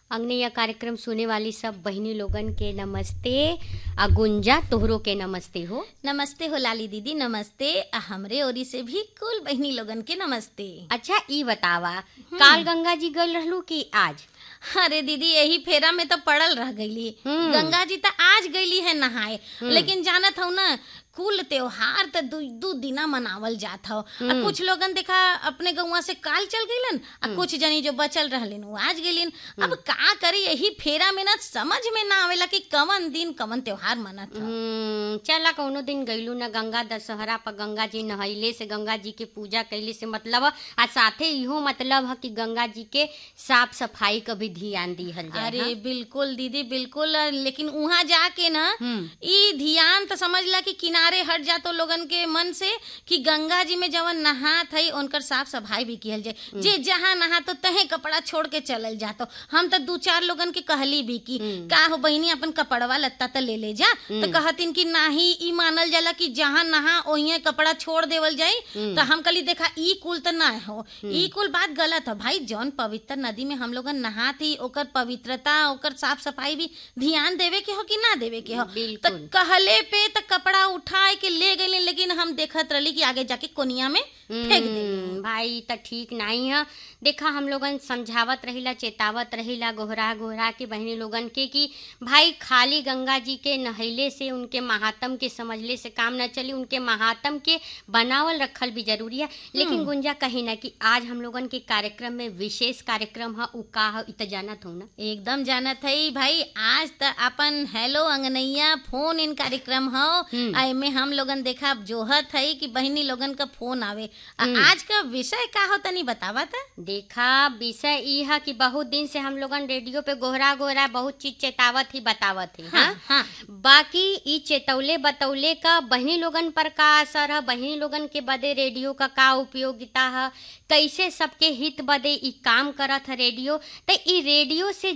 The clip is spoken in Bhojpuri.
अग्नि कार्यक्रम सुने वाली सब बहनी लोगन के नमस्ते आ गुंजा तोहरो के नमस्ते हो नमस्ते हो लाली दीदी नमस्ते आ हमरे ओरी से भी कुल बहनी लोगन के नमस्ते अच्छा ई बतावा काल गंगा जी गल रहलू कि आज अरे दीदी यही फेरा में तो पड़ल रह गईली हम्म। गंगा जी तो आज गईली है नहाए लेकिन जानत हूँ ना कुल त्योहार तो दू दू दिना मनावल जात हौ आ कुछ लोगन देखा अपने गौवा से काल चल गईलन आ कुछ जनी जो बचल रहलिन वो आज गईलिन अब का करी यही फेरा में ना समझ में ना आवेला कि कवन दिन कवन त्योहार मनत हौ हम्म, चला कौनो दिन गईलू ना गंगा दशहरा पर गंगा जी नहैले से गंगा जी के पूजा कैले से मतलब ह, आ साथे इहो मतलब है कि गंगा जी के साफ सफाई का भी ध्यान दिहल जाए अरे हाँ? बिल्कुल दीदी बिल्कुल लेकिन वहां जाके ना हम्म। ई ध्यान तो समझ ला कि किनारे हट जातो लोगन के मन से कि गंगा जी में जवन नहात है उनकर साफ सफाई भी किहल जाए जे जहाँ नहा तो तहे कपड़ा छोड़ के चलल जातो हम तो दू चार लोगन के कहली भी कि का हो बहिनी अपन कपड़वा लत्ता तो ले ले जा तो कहतिन कि नाही ई मानल जाला कि जहाँ नहा ओहिए कपड़ा छोड़ देवल जाई तो हम कली देखा ई कुल तो ना हो ई कुल बात गलत है भाई जौन पवित्र नदी में हम लोगन नहात ही ओकर पवित्रता ओकर साफ सफाई भी ध्यान देवे के हो कि ना देवे के हो तो बिल्कुल। कहले पे तो कपड़ा उठाए के ले गए लेकिन हम देखत रही कि आगे जाके कोनिया में फेंक दे हम्म, भाई त ठीक नहीं है देखा हम लोगन समझावत रहिला चेतावत रहिला गोहरा गोहरा के बहनी लोगन के कि भाई खाली गंगा जी के नहैले से उनके महात्म के समझले से काम न चली उनके महात्म के बनावल रखल भी जरूरी है लेकिन गुंजा कही ना कि आज हम लोगन के कार्यक्रम में विशेष कार्यक्रम है उ का है इ त जानत हो ना एकदम जानत है भाई आज त अपन हेलो अंगनैया फोन इन कार्यक्रम हो आ में हम लोगन देखा जोहत है कि बहनी लोगन का फोन आवे आ आज का विषय का हो तनी बतावा था देखा विषय ई है कि बहुत दिन से हम लोगन रेडियो पे गोहरा गोहरा बहुत चीज चेतावत ही बतावत ही हाँ? हाँ बाकी ई चेतौले बतौले का बहनी लोगन पर का असर है बहनी लोगन के बदे रेडियो का का उपयोगिता है कैसे सबके हित बदे ई काम करत है रेडियो तो ई रेडियो से